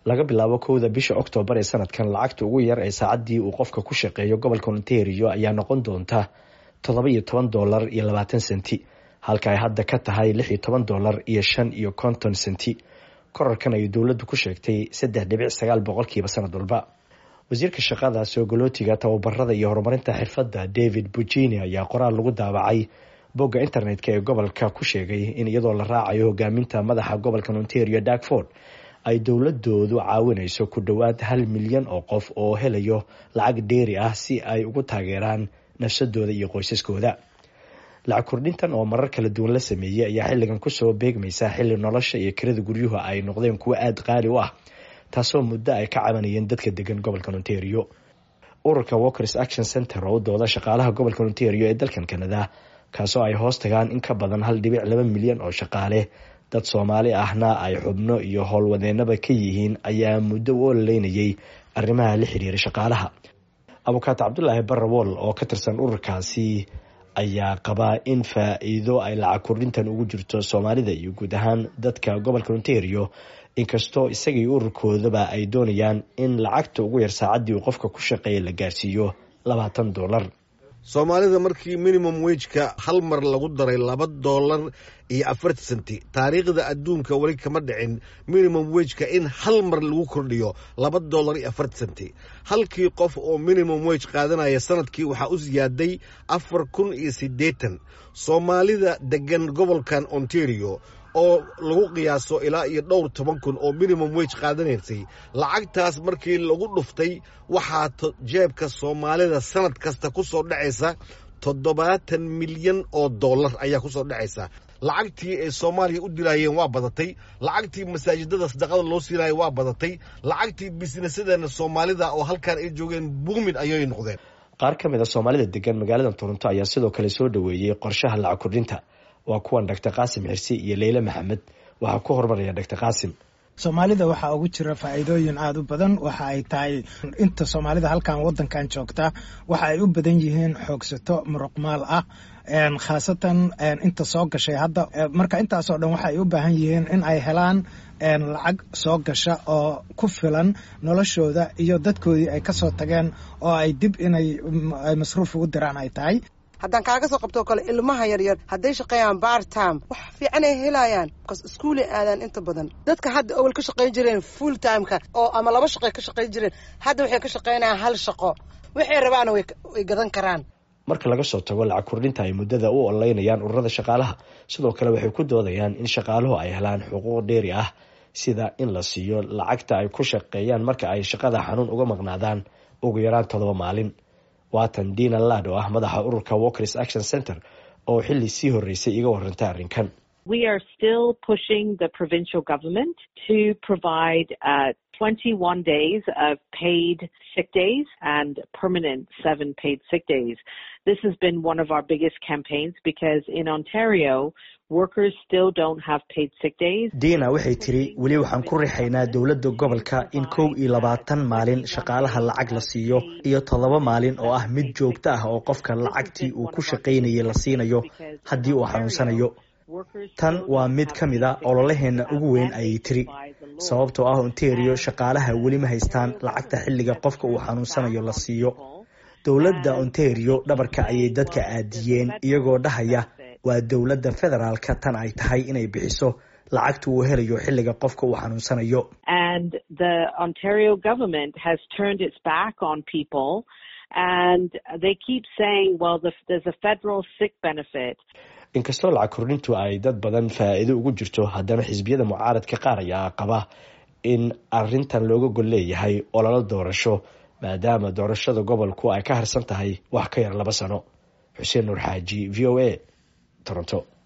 laga bilaabo kowda bisha oktoobar ee sanadkan lacagta ugu yar ee saacaddii uu qofka ku shaqeeyo gobolka ontario ayaa noqon doonta toddoba iyo toban dolar iyo labaatan senti halka ay hadda ka tahay lix iyo toban dolar iyo shan iyo konton senti korarkan ayay dowladdu ku sheegtay saddex dhibic sagaal boqolkiiba sanad walba wasiirka shaqada soogolootiga tababarada iyo horumarinta xirfadda david bujini ayaa qoraal lagu daabacay bogga internet-ka ee gobolka ku sheegay in iyadoo la raacayo hogaaminta madaxa gobolka ontario darkford ay dowladoodu caawinayso ku dhowaad hal milyan oo qof oo helayo lacag dheeri ah si ay ugu taageeraan nafsadooda iyo qoysaskooda lacag kordhintan oo marar kala duwan la sameeyey ayaa xilligan kusoo beegmaysa xilli nolosha iyo kirada guryuhu ay noqdeen kuwo aada qaali u ah taasoo muddo ay ka cabanayeen dadka degan gobolka ontario ururka walkers action center oo u dooda shaqaalaha gobolka ontario ee dalkan canada kaasoo ay hoos tagaan in ka badan hal dhibic laba milyan oo shaqaale dad soomaali ahna ay xubno iyo howlwadeenaba ka yihiin ayaa muddo u ololeynayay arrimaha la xiriira shaqaalaha abukaato cabdulaahi barrawool oo ka tirsan ururkaasi ayaa qabaa in faa-iido ay lacag kordhintan ugu jirto soomaalida iyo guud ahaan dadka gobolka ontario inkastoo isagii ururkoodaba ay doonayaan in lacagta ugu yar saacaddii uu qofka ku shaqeeya la gaarsiiyo labaatan dolar soomaalida markii minimum wejka hal mar lagu daray laba doolar iyo afartan senti taariikhda adduunka weli kama dhicin minimum wejka in hal mar lagu kordhiyo laba doolar iyo afartan senti halkii qof oo minimum wej qaadanaya sanadkii waxaa u siyaaday afar kun iyo siddeetan soomaalida degan gobolkan ontario oo lagu qiyaaso ilaa iyo dhowr toban kun oo minimum wege qaadanaysay lacagtaas markii lagu dhuftay waxaa jeebka soomaalida sanad kasta ku soo dhacaysa toddobaatan milyan oo dollar ayaa ku soo dhacaysa lacagtii ay soomaaliya u dilaayeen waa badatay lacagtii masaajidada sadaqada loo siinaya waa badatay lacagtii bisnesadana soomaalida oo halkan ay joogeen buumin ayay noqdeen qaar ka mid a soomaalida degan magaalada toronto ayaa sidoo kale soo dhoweeyey qorshaha lacag kordhinta waa kuwan doctor qaasim xirsi iyo leyle maxamed waxaa ku horumaraya doctor qaasim soomaalida waxaa ugu jira faa'iidooyin aada u badan waxa ay tahay inta soomaalida halkan wadankan joogta waxa ay u badan yihiin xoogsato muruqmaal ah khaasatan inta soo gashay hadda marka intaasoo dhan waxaay u baahan yihiin in ay helaan lacag soo gasha oo ku filan noloshooda iyo dadkoodii ay kasoo tageen oo ay dib inay masruuf ugu diraan ay tahay haddaan kaaga soo qabtoo kale ilmaha yaryar hadday shaqeeyaan bar time wax fiican ay helayaan bcas iskuulay aadaan inta badan dadka hadda awal ka shaqayn jireen full timeka oo ama laba shaqay ka shaqayn jireen hadda waxay ka shaqaynayaan hal shaqo waxay rabaana way gadan karaan marka laga soo tago lacag kordhinta ay muddada u ololeynayaan ururada shaqaalaha sidoo kale waxay ku doodayaan in shaqaaluhu ay helaan xuquuq dheeri ah sida in la siiyo lacagta ay ku shaqeeyaan marka ay shaqada xanuun uga maqnaadaan ugu yaraan toddoba maalin waatan dina lad oo ah madaxa ururka walkers action center oo xilli sii horreysay iga warantay arrinkan We are still pushing the provincial government to provide uh, 21 days of paid sick days and permanent seven paid sick days. This has been one of our biggest campaigns because in Ontario, workers still don't have paid sick days. diina waxay tiri weli waxaan ku rixaynaa dowladda gobolka in kow iyo labaatan maalin shaqaalaha lacag la siiyo iyo toddoba maalin oo ah mid joogto ah oo qofka lacagtii uu ku shaqaynayay la siinayo haddii uu xanuunsanayo tan waa mid ka mid a ololaheenna ugu weyn ayay tiri sababtoo ah ontario shaqaalaha weli ma haystaan lacagta xilliga qofka uu xanuunsanayo la siiyo dowladda ontario dhabarka ayay dadka aadiyeen iyagoo dhahaya waa dowladda federaalka tan ay tahay inay bixiso lacagta uu helayo xilliga qofka uu xanuunsanayo And the Ontario government has turned its back on people and they keep saying, well, the, there's a federal sick benefit. inkastoo lacag kordhintu ay dad badan faa'iido ugu jirto haddana xisbiyada mucaaradka qaar ayaa qaba in arintan looga gol leeyahay ololo doorasho maadaama doorashada gobolku ay ka harsan tahay wax ka yar laba sano xuseen nuur xaaji v o a toronto